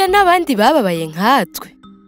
burya n'abandi bababaye nkatwe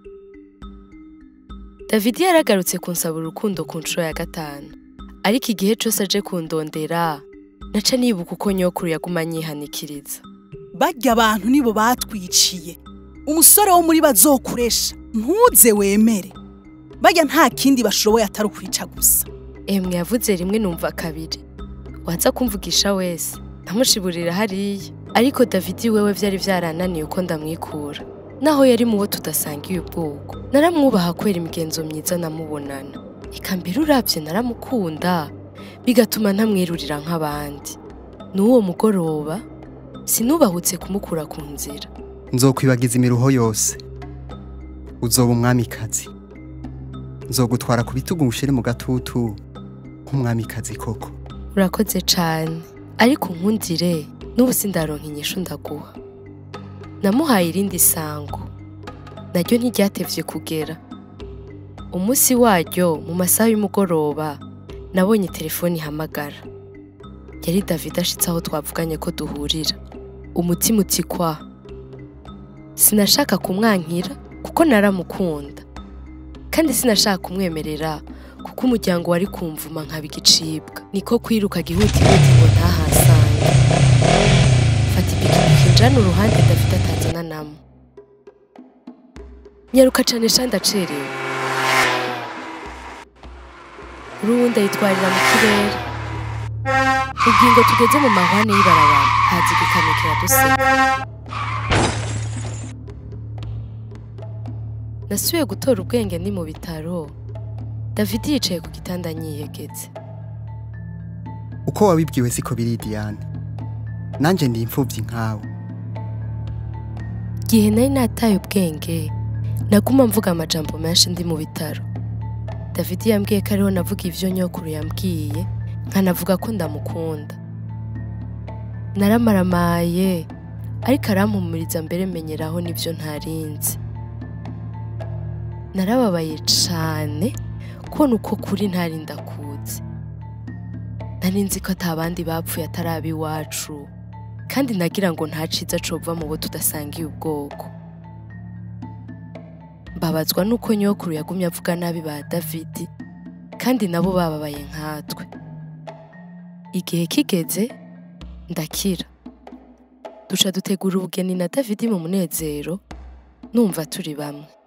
david yaragarutse kunsaba urukundo ku nshuro ya gatanu ariko igihe cose aje kundondera naca nibuka uko nyokuru yaguma anyihanikiriza barya abantu nibo batwiciye umusore wo muri bazokuresha ntuze wemere barya nta kindi bashoboye atari ukwica gusa emwe yavuze rimwe numva kabiri waza kumvugisha wese ntamushiburira hariya ariko davidi wewe vyari vyarananiye uko ndamwikura naho yari mu bo tudasangiye ubwoko naramwubaha kubera imigenzo myiza namubonana eka mbere uravye naramukunda bigatuma ntamwirurira nk'abandi n'uwo mugoroba sinubahutse kumukura ku nzira nzokwibagiza imiruho yose uzoba umwamikazi nzogutwara ku bitugu ngushire mu gatutu nk'umwamikazi koko urakoze cane ariko unkundire n'ubu sindaronka inyishu ndaguha namuhaye irindi sango naryo ntiryatevye kugera umunsi waryo mu masaha y'umugoroba nabonye telefoni ihamagara yari david ashitse aho twavuganye ko duhurira umutima utikwa sinashaka kumwankira kuko naramukunda kandi sinashaka kumwemerera kuko umuryango wari kumvuma nkaba igicibwa niko kwiruka gihutihuti ngo ntahasange fata ipikipiki njana uruhande david atazana namo nyaruka cane sha ndacerewe urubundi ayitwarira mu kirere ubwingo tugeze mu mahwane y'ibarabara haza igikamyo kiraduseka nasubiye gutora ubwenge ndi mu bitaro david yicaye ku gitanda nyiyegetse uko wabibwiwe siko biri Diane nanje ndi imfuvyi nkawe igihe nari nataye ubwenge naguma mvuga amajambo menshi ndi mu bitaro david yambwiye ko ariho navuga ivyo nyokuru yambwiye nkanavuga ko ndamukunda naramaramaye ariko arampumuriza mbere menyeraho n'ivyo ntarinzi narababaye cane kubona uko kuri ntari ndakuzi nari nzi ko atabandi bapfuye atari ab'iwacu kandi nagira ngo nta ciza cova mu bo tudasangiye ubwoko mbabazwa n'uko nyokuru yagumye avuga nabi ba davidi kandi nabo bababaye nkatwe igihe kigeze ndakira duca dutegura ubugeni na davidi mu munezero numva turi bamwe